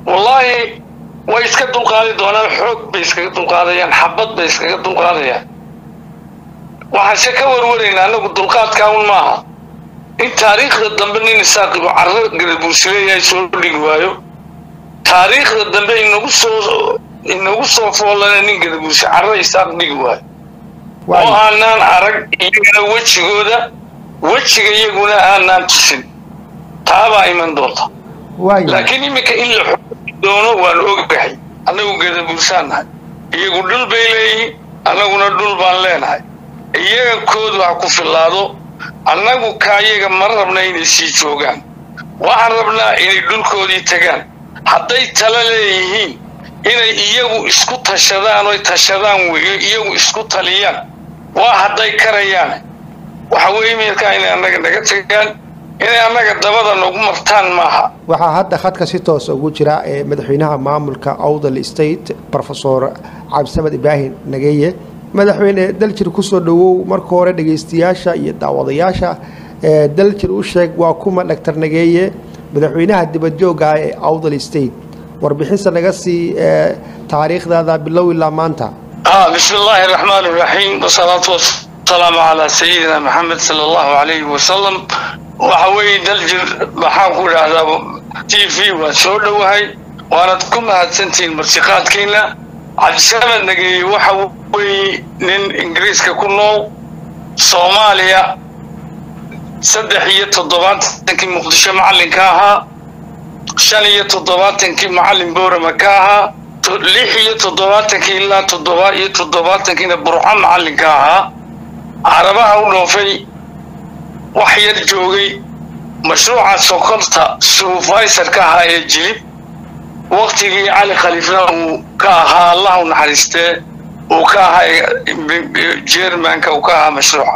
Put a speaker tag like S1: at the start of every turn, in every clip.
S1: wallaahi way iska dulqaadi doonaan xoog bay iskaga dulqaadayaan xabad bay iskaga dulqaadayaan waxaanse ka warwaraynaa anagu dulqaadkaa un maaha in taariikhda dambe nin isaaqibu carro garabuursileeyahay soo dhigi waayo taariikhda dambe inagu soo inagu soo foolana nin garabuursi carro isaaq dhigi waayo oo aanaan arag iyagana wejigooda wejiga iyaguna aanaan tusin taabaa iman doonta laakiin iminka in la xoogi doono waan ogahay annagu gadabuursaan nahay iyagu dhul bay leeyihiin annaguna dhul baan leenahay iyaga koodu ha ku fillaado annagu kaa iyaga ma rabna inay sii joogaan waxaan rabnaa inay dhulkoodii tagaan hadday tala leeyihiin inay iyagu isku tashadaan oy tashadaan weyo iyagu isku taliyaan waa hadday karayaan waxa weeye meelkaa inay annaga naga tagaan inay annaga dabada nagu martaan maaha
S2: waxaa hadda khadka si toos ugu jira ee madaxweynaha maamulka awdal state rofesor cabdisamed ibraahim nageeye madaxweyne daljir kusoo dhowow marka hore dhegaystayaasha iyo daawadayaasha daljir u sheeg waa kuma dhaktar nageeye madaxweynaha dibadjooga ee awdal state warbixinse naga sii taariikhdaada bilow ilaa maanta
S1: bismi illaahi araxmaan iraxiim wasalaatu wasalaamu calaa sayidina maxamed sala allahu calayhi wasalam waxa weeye daljir maxaan ku idhaahdaa t v waan soo dhowahay waanad ku mahadsantihiin martiqaadkiina cabdisamed nageeye waxa weeye nin ingiriiska ku nool soomaaliya saddex iyo toddobaatankii muqdisho macallinka ahaa shan iyo toddobaatankii macallin boorama ka ahaa lix iyo toddobaatankii ilaa toddoba iyo toddobaatankiina burco macallinka ahaa carabaha u dhoofay wax yar joogay mashruuca sokorta suufaysarka ahaa ee jilib waktigii cali khaliifna uu ka ahaa allah u naxariistee uu ka ahaa jermanka uu ka ahaa mashruuca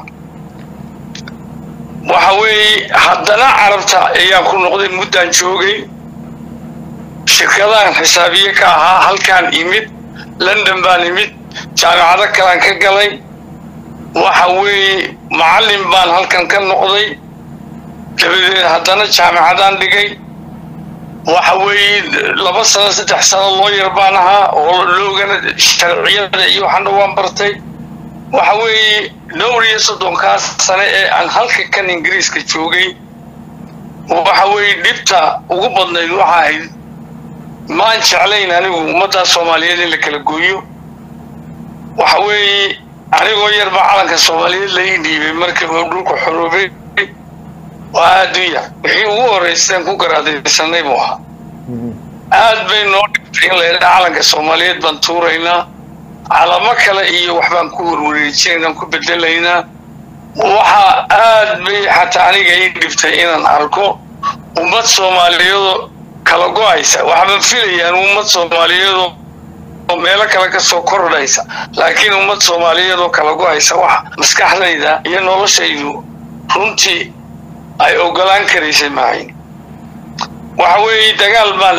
S1: waxa weeye haddana carabta ayaan ku noqday muddaan joogay shirkadahan xisaabiye ka ahaa halkaan imid london baan imid jaamicado kalaan ka galay waxa weeye macallin baan halkan ka noqday dabadeed haddana jaamicadaan dhigay waxa weeye laba sano saddex sano looyar baan ahaa oo loogana sharciyada iyo waxana waan bartay waxa weeye dhowr iyo soddonkaas sane ee aan halka kan ingiriiska joogay waxa weeye dhibta ugu badnayd waxa ahayd maan jeclayn anigu ummaddaa soomaaliyeed in la kala gooyo waxa weeye anigoo yarbaa calanka soomaaliyeed la ii dhiibay markii uu dhulku xoroobay waa adduunya wixii ugu horrayseen ku garaadaysanay buu ahaa aad bay noo dhigtay in la yidhaa calanka soomaaliyeed baan tuuraynaa calamo kale iyo waxbaan ku warwareejinaynaan ku bedelaynaa waxa aad bay xataa aniga ii dhibtay inaan arko ummad soomaaliyeedoo kala go-aysa waxbaan filayaan ummad soomaaliyeedoo meelo kale ka soo kordhaysa laakiin ummad soomaaliyeedoo kala go-aysa waxa maskaxdayda iyo noloshaydu runtii ay ogolaan karaysay maahayn waxa weeye dagaal baan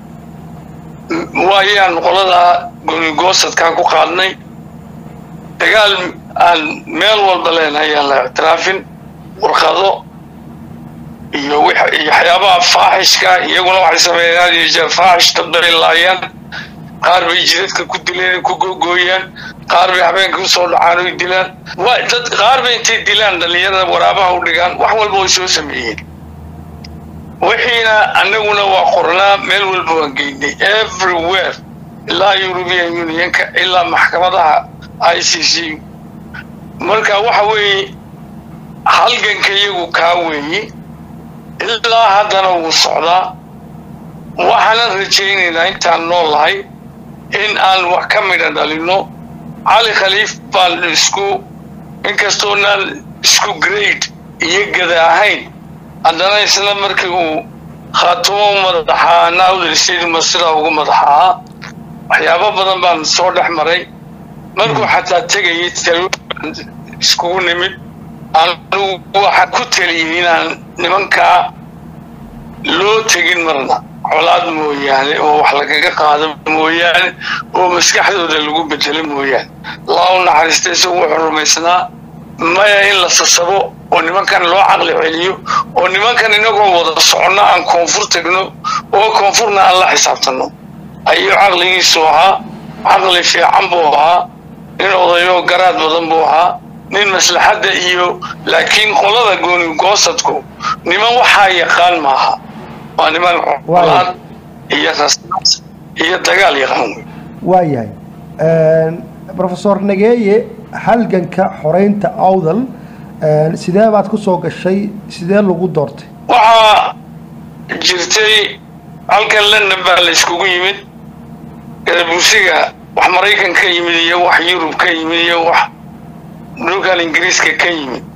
S1: waayaan qoladaa goonigoosadkaa ku qaadnay dagaal aan meel walba leenahay aan la ictiraafin warqado iyo iyo waxyaabaha faaxishka iyaguna waxay sameeyeen had iyo jeer faaxish dad bay laayaan qaar bay jidadka ku dileen ku googooyaan qaar bay habeenka usoo dhacaan oy dilaan waa dad qaar bay intay dilaan dhallinyarada waraabaha u dhigaan wax walba way soo sameeyeen wixiina annaguna waa qornaa meel walba waan geynay everywhere ilaa european unionka ilaa maxkamadaha i c c marka waxa weeye halganka iyagu kaa weeye ilaa haddana wuu socdaa waxaanan rajaynaynaa intaan nool lahay in aan wax ka midha dhalinno cali khaliif baan isku inkastoonaan isku grade iyo gada ahayn haddana isla markii uu khaatumo u madaxaa nawdal stadium sidaa ugu madaxaa waxyaabo badan baan soo dhex maray markuu xataa tegayay talooan iskugu nimid anigu waxaan ku taliyey inaan nimankaa loo tegin marna colaad mooyaane oo wax lagaga qaado mooyaane oo maskaxdooda lagu bedelo mooyaane laa u naxariista isagu wuxuu rumaysnaa maya in la sasabo oo nimankan loo caqli celiyo oo nimankan inagoo wada soconno aan koonfur tagno oo koonfurna aan la xisaabtanno ayuu caqligiisu ahaa caqli fiican buu ahaa nin odayo garaad badan buu ahaa nin maslaxadda iyo laakiin qolada gooni goosadku niman waxaa yaqaan maaha waa niman colaad iyo rasaas iyo dagaal yaqaan wey
S2: waayahay rofesor nageeye halganka xoreynta awdal sidee baad ku soo gashay sidee lagu doortay
S1: waxaa jirtay halkan london baa la iskugu yimid gadabuusiga wax maraykan ka yimid iyo wax yurub ka yimid iyo wax dhulkan ingiriiska ka yimid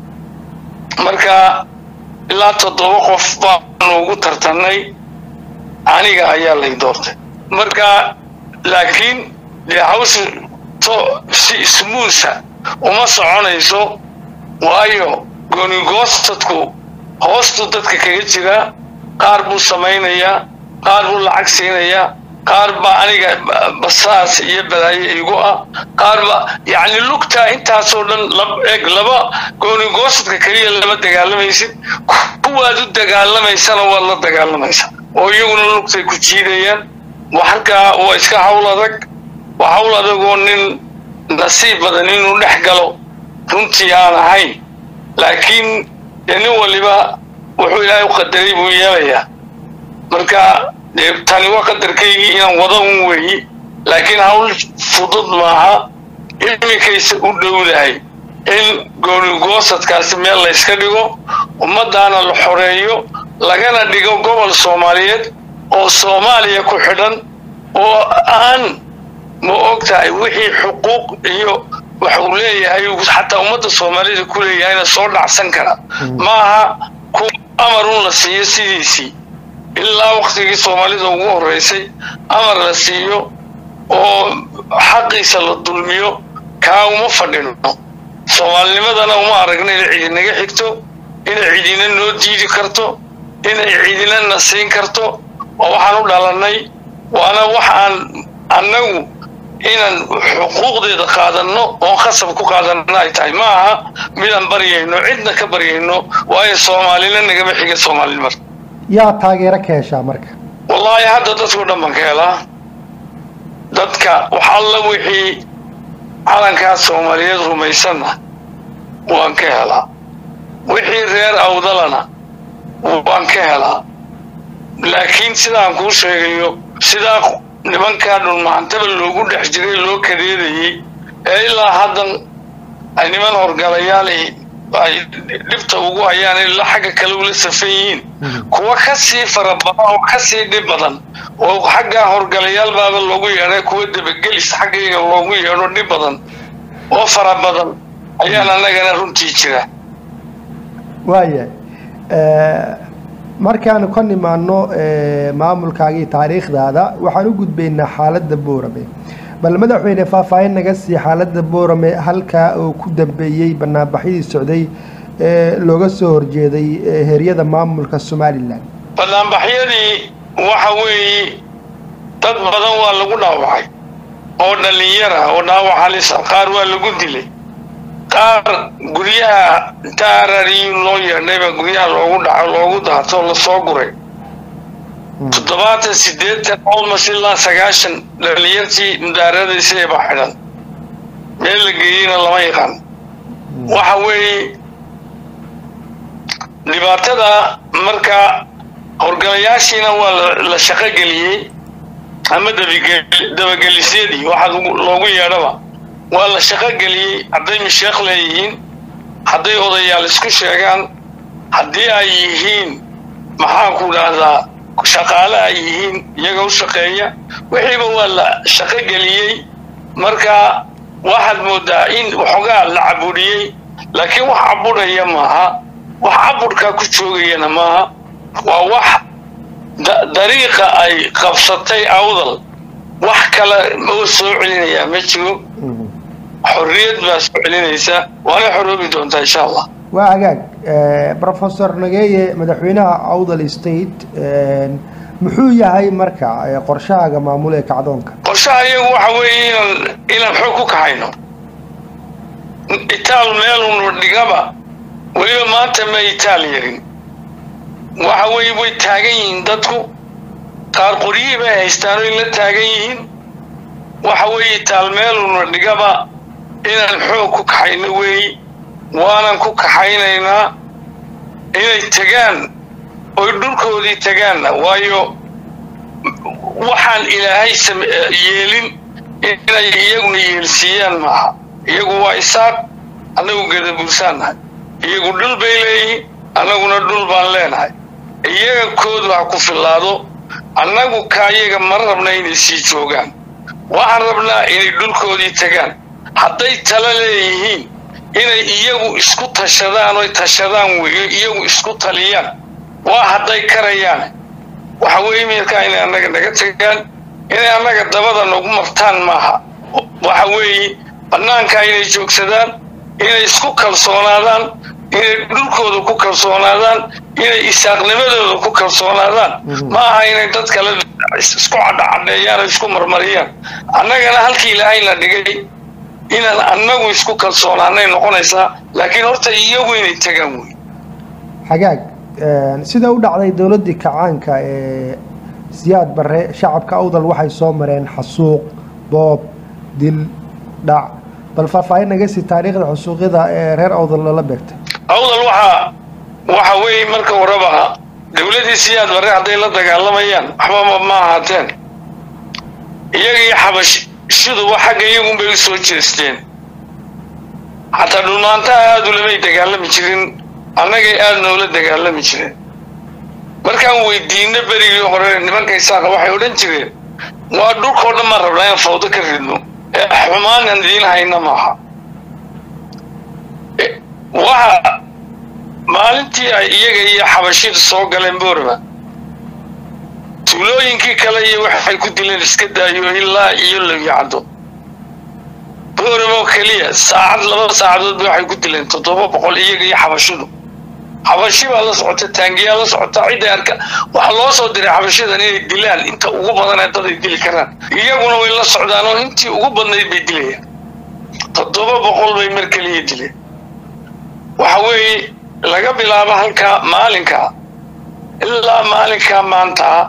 S1: marka ilaa toddoba qof baanu ugu tartannay aniga ayaa lay doortay marka laakiin dee hawsha to si smuusa uma soconayso waayo goonigoosadku hoostuu dadka kaga jiraa qaar buu samaynayaa qaar buu lacag siinayaa qaar baa aniga basaas iyo balaayo igu ah qaar ba yacni lugtaa intaasoo dhan eg laba goonigoosadka keliya lama dagaalamaysid kuwaad u dagaalamaysana waad la dagaalamaysaa oo iyaguna lugtay ku jiidayaan halkaa waa iska hawl adag waa hawl adagoo nin nasiib badan inuu dhex galo runtii aan ahayn laakiin dee nin waliba wuxuu ilaahay u qadaray buu yeelayaa marka dee tani waa qadarkaygii inaan wada un weeyi laakiin hawl fudud maaha iminkayse u dhowdahay in goonigoosadkaasi meel la yska dhigo ummaddaana la xoreeyo lagana dhigo gobol soomaaliyeed oo soomaaliya ku xidhan oo aan ma og tahay wixii xuquuq iyo wax uu leeyahay xataa ummadda soomaalida ku leeyahayna soo dhacsan kara maaha ku amarun la siiyo sidiisii ilaa waktigii soomaalida ugu horreysay amar la siiyo oo xaqiisa la dulmiyo kaa uma fadhino soomaalinimadana uma aragna inay cidinaga xigto inay cidina noo diidi karto inay cidina na siin karto oo waxaan u dhalannay waana wax aan annagu inaan xuquuqdeeda qaadanno oon khasab ku qaadanno ay tahay ma aha midaan baryayno cidna ka baryayno waayo soomaalina nagama xiga soomaalinimar
S2: yaa taageero ka heshaa marka
S1: wallaahi hadda dadkao dhan baan ka helaa dadka wax alla wixii calankaas soomaaliyeed rumaysanna waan ka helaa wixii reer awdalana waan ka helaa laakiin sidaan kuu sheegayo sidaa nimankaa dhulmahantaba loogu dhex jiray loo kadeedayey ee ilaa haddan ay niman horgalayaal ay dhibta ugu hayaan ilaa xagga kale ula safan yihiin kuwa ka sii fara badan oo ka sii dhib badan oo xaggaa horgalayaal baaba loogu yeedhay kuwa dabagelis xaggayga loogu yeedho dhib badan oo fara badan ayaan annagana runtii jira
S2: waayahay markaanu ka nimaano maamulkaagii taariikhdaada waxaan u gudbaynaa xaaladda boorame bal madaxweyne faahfaahin naga sii xaaladda boorame halkaa oo ku dambeeyey banaanbaxyadii socday ee looga soo horjeeday heryada maamulka somalilan
S1: banaanbaxyadii waxa weeye dad badan waa lagu dhaawacay oo dhallinyara oo dhaawac halisa qaar waa lagu dilay qaar guryaha inta arariyu loo yeedhayba guryaha loogu dhaco loogu daato lasoo guray toddobaatan siddeetan olmos ilaa sagaashan dhalinyartii mudaaradaysay baa xidhan meel la geeyeyna lama yaqaan waxa weeye dhibaatada marka horgalayaashiina waa la shaqo geliyey ama dabagelisyadii waxaa loogu yeedhaba waa la shaqo geliyey hadday misheekh leeyihiin hadday odayaal isku sheegaan haddii ay yihiin maxaanku dhahdaa shaqaale ay yihiin iyaga u shaqeeya wixiiba waa la shaqo geliyey marka waxaad moodaa in waxoogaa la cabudhiyey laakiin wax cabudhaya maaha wax cabudhkaa ku joogayana maaha waa wax dariiqa ay qabsatay awdal wax kale oo soo celinayaa ma jiro xorriyad baa soo celinaysa waana xoroobi doontaa insha allah
S2: waa hagaag professor nageeye madaxweynaha awdal state muxuu yahay marka qorshahaaga maamul ee kacdoonka
S1: qorshaha iyagu waxa weeye inaan inaan xoog ku kaxayno itaal meelunu dhigaba weliba maanta ma itaal yarin waxa weeye way taagan yihiin dadku qaar qoryihii bay haystaan oy la taagan yihiin waxa weeye taalmeeluna dhigaba inaan xoog ku kaxayno weeyi waanan ku kaxaynaynaa inay tegaan oy dhulkoodii tagaanna waayo waxaan ilaahay yeelin inay iyaguna yeelsiiyaan maaha iyagu waa isaaq annagu gadabuursaannahay iyagu dhul bay leeyihiin annaguna dhul baan leenahay iyaga koodu ha ku fillaado annagu kaa iyaga ma rabna inay sii joogaan waxaan rabnaa inay dhulkoodii tagaan hadday tala leeyihiin inay iyagu isku tashadaan oy tashadaan weeyo iyagu isku taliyaan waa hadday karayaan waxa weeye meelkaa inay annaga naga tagaan inay annaga dabada nagu martaan maaha waxa weeye bannaankaa inay joogsadaan inay isku kalsoonaadaan inay dhulkooda ku kalsoonaadaan inay isaaqnimadooda ku kalsoonaadaan ma aha inay dad kale isku cadhacadheeyaan oo isku marmariyaan annagana halkii ilaahayna dhigay inaan annagu isku kalsoonaanay noqonaysaa laakiin horta iyagu inay tagaan wey
S2: xagaag sida u dhacday dowladdii kacaanka ee siyaad barre shacabka awdal waxay soo mareen xasuuq boob dil dhac bal faahfaahin naga sii taariikhda xusuuqyada ee reer awdal loola beegtay
S1: awdal waxaa waxa weeye marka horeba dowladdii siyaad barre hadday la dagaalamayaan waxbama ma ahaateen iyagii xabashiduba xagga iyagunbay u soo jeesteen xataa dhulmaantaha aada ulamay dagaalami jirin annagay aada noola dagaalami jireen markaan weydiino berigii hore nimanka isaaqa waxay odhan jireen waa dhulkao dhan maan rabnaa in fawdo ka ridno ee xumaanan idiin hayna maaha waxa maalintii ay iyaga iyo xabashidu soo galeen boorama tuulooyinkii kale iyo waxay ku dileen iska daayo ilaa iyo lawyacdo booramo keliya saacad laba saacadoodba waxay ku dileen toddoba boqol iyaga iyo xabashidu xabashi baa la socota taangiyaa la socota cidday arka waxaa loo soo diray xabashidan inay dilaan inta ugu badan ee dad ay dili karaan iyaguna way la socdaan oo intii ugu badnayd bay dilayaan toddoba boqol bay mar keliya dileen waxa weeye laga bilaabo halkaa maalinkaa ilaa maalinkaa maantaa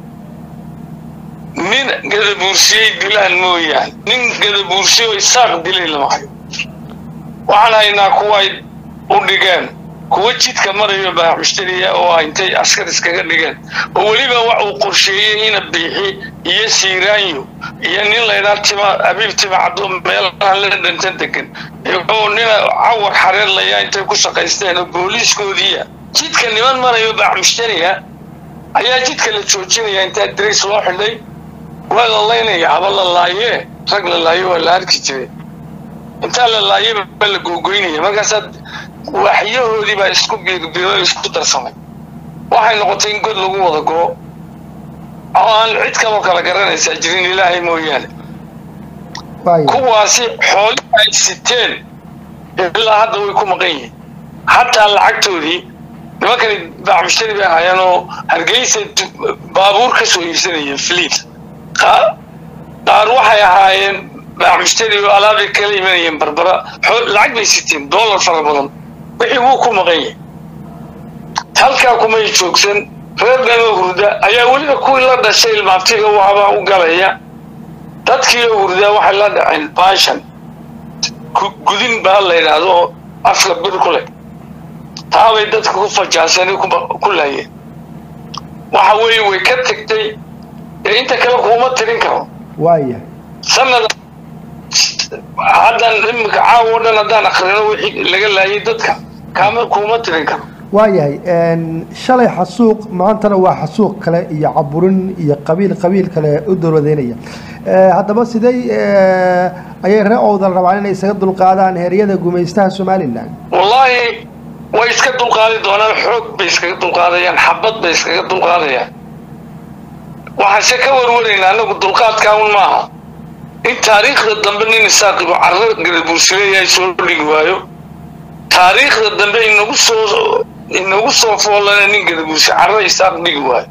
S1: nin gadabuursiyey dilaan mooyaane nin gadabuursiyo isaaq dilay lama hayo waxaan haynaa kuway u dhigeen kuwa jidka marayo baa mushtariya oo intay askar iskaga dhigeen oo weliba wax uu qorsheeyey ina biixi iyo siiraanyo iyo nin laydhaa tima abiib tima caddo meelahan la dhantan degan oo nina cawar xareer layaa intay ku shaqaysteen oo booliiskoodiiya jidka niman marayo baa mushtariya ayaa jidka la joojinaya intaa dirays loo xidhay waa la laynaya haba la laayee rag la laayo waa la arki jiray intaa la laayaba baa la googoynaya markaasaa waxyahoodii baa isku biirbiiro isku darsamay waxay noqotay in god lagu wada goo oo aan cid kaloo kala garanaysaa jirin ilaahay mooyaane kuwaasi xoolihii ay siteen ilaa hadda way ku maqan yihiin xataa lacagtoodii nimankani bacmushtari bay ahaayeen oo hargeysa baabuur ka soo iibsanayeen fliit qaar waxay ahaayeen bacmushtari oo alaabay kala imanayeen barbara lacag bay siteen dollar fara badan wixii wuu ku maqan yahay halkaa kumay joogsan reer dhanoo hurda ayaa weliba kuwii la dhashay ilmaabtiga waabaa u galaya dadkii oo hurdaa waxay la dhaceen baashan gudin baa la yidhaahdo oo afka bir ku leh taabay dadka ku fajaasani ku laayeen waxa weeye way ka tegtay ee inta kale kuuma tirin karo
S2: waaya
S1: sanada haddan iminka caawo dhan haddaan akrino wixii laga laayay dadka kaama kuuma tirin karo
S2: waayahay shalay xasuuq maantana waa xasuuq kale iyo caburin iyo qabiil qabiil kale u dowladeynaya haddaba sidey ayay ree owdal rabaan inay isaga dulqaadaan heeryada gumaystaha somalilan
S1: wallaahi way iska dulqaadi doonaan xoog bay iskaga dulqaadayaan xabad bay iskaga dulqaadayaan waxaanse ka warwaraynaa anagu dulqaadkaa un maaha in taariikhda dambe nin isaaqibo carro gadabuursileeyahay soo dhigi waayo taariikhda dambe inagu soo inagu soo foolana nin gadabuursi carro isaaq dhigi waayo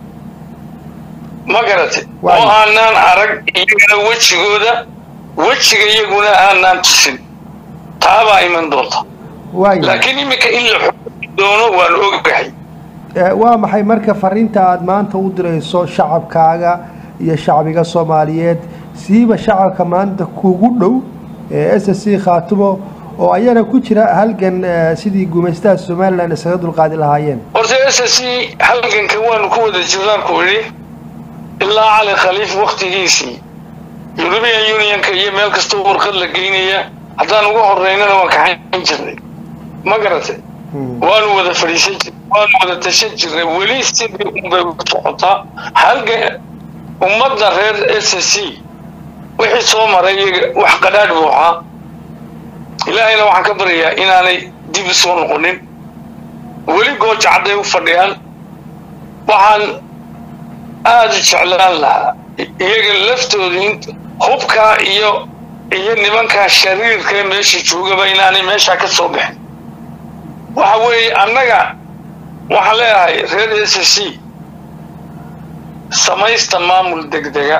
S1: ma garate oo aanaan arag iyagana wejigooda wejiga iyaguna aanaan tusin taabaa iman doonta laakiin iminka in la xoogi doono waan ogahay
S2: waa maxay marka fariinta aada maanta u dirayso shacabkaaga iyo shacbiga soomaaliyeed siiba shacabka maanta kugu dhow ee s c khaatumo oo ayana ku jira halgan sidii gumaystaha somalilan isaga dulqaadi lahaayeen
S1: horta s c halgankan waanu ku wada jirnaan ku idhi ilaa cali khaliif waktigiisii european unionka iyo meel kastoo warqad la geynaya haddaan uga horeynana waan kaxayn jirnay ma garatay waanu wada fadhiisan jir waanu wada tashan jirnay weli sidii unbay u socotaa halga ummadda reer s c wixii soo maray wax qadhaadh buu ahaa ilaahayna waxaan ka baryayaa inaanay dib soo noqonin weli gooja cadday u fadhiyaan waxaan aada u jeclaan lahaa iyaga laftooda in hubkaa iyo iyo nimankaa shariirka ee meesha joogaba inaanay meeshaa ka soo bixin waxa weeye annaga waxaan leeyahay reer s c samaysta maamul degdega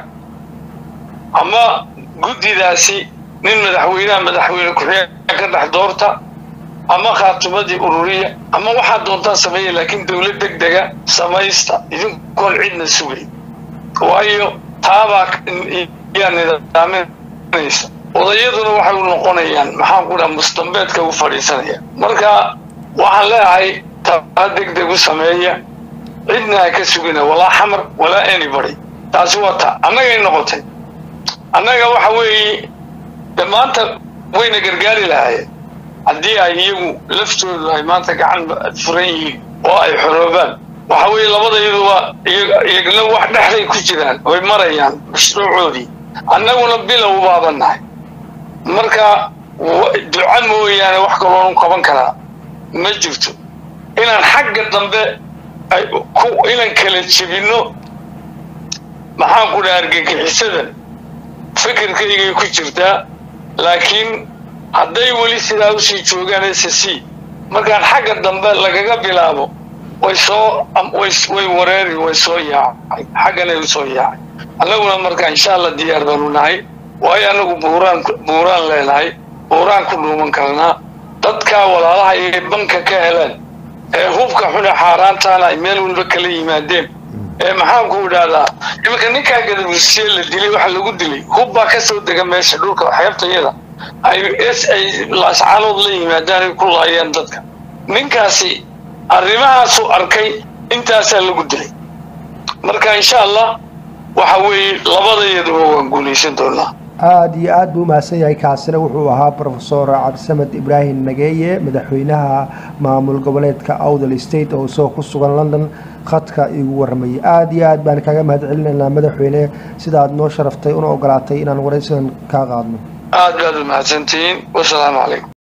S1: ama guddidaasi nin madaxweynaha madaxweyne ku-xigeenka ka dhex doorta ama khaatimadii ururiya ama waxaad doontaan sameeya laakiin dawlad degdega samaysta idinkoon cidna sugay waayo taabaa yaa nidaaminaysa odayaduna waxay u noqonayaan maxaan ku dhaha mustambeedka u fadhiisanaya marka waxaan leeyahay taa degdeg u sameeya cidna ha ka sugina walaa xamar walaa anybody taasi waa ta annagay noqotay annaga waxa weeye de maanta wayna gargaari lahaayeen haddii ay iyagu laftoodu ay maanta gacan furan yihiin oo ay xoroobaan waxa weeye labadayadu waa iyagna wax dhexday ku jiraan oy marayaan mashruucoodii annaguna bilow baaban nahay marka duca mooyaane wax kaloonu qaban karaa ma jirto inaan xagga dambe inaan kala jebinno maxaan ku dhaha argagixisadan fikirkaygay ku jirtaa laakiin hadday weli sidaa usii joogaan s c markaan xagga dambe lagaga bilaabo way soo way wareeri way soo yaacay xagganay u soo yaacay annaguna marka insha allah diyaar baanu nahay waayo annagu buuraan buuraan leenahay buuraan ku dhuuman karnaa dadkaa walaalaha ay banka ka heleen ee hubka xune xaaraantaana ay meel walba kala yimaadeen ee maxaan ku idhaahdaa iminka ninkaa gadabursiye la dilay waxa lagu dilay hub baa ka soo dega meesha dhulka xeebtayada ay s ay laascaanood la yimaadaan ay ku laayeen dadka ninkaasi arrimahaasuu arkay intaasaa lagu dilay marka insha allah waxa weeye labadayaduba waan guulaysan doonaa
S2: aada iyo aada buu umahadsan yahay kaasina wuxuu ahaa rofesor cabdisamed ibraahim nageeye madaxweynaha maamul goboleedka awdal state oo isagoo ku sugan london khadka igu waramayay aada iyo aad baan kaga mahad celinaynaa madaxweyne sida aad noo sharaftay una ogolaatay inaan waraysigan kaa qaadno
S1: aad baad umahadsantihiin wasalaamu calaykum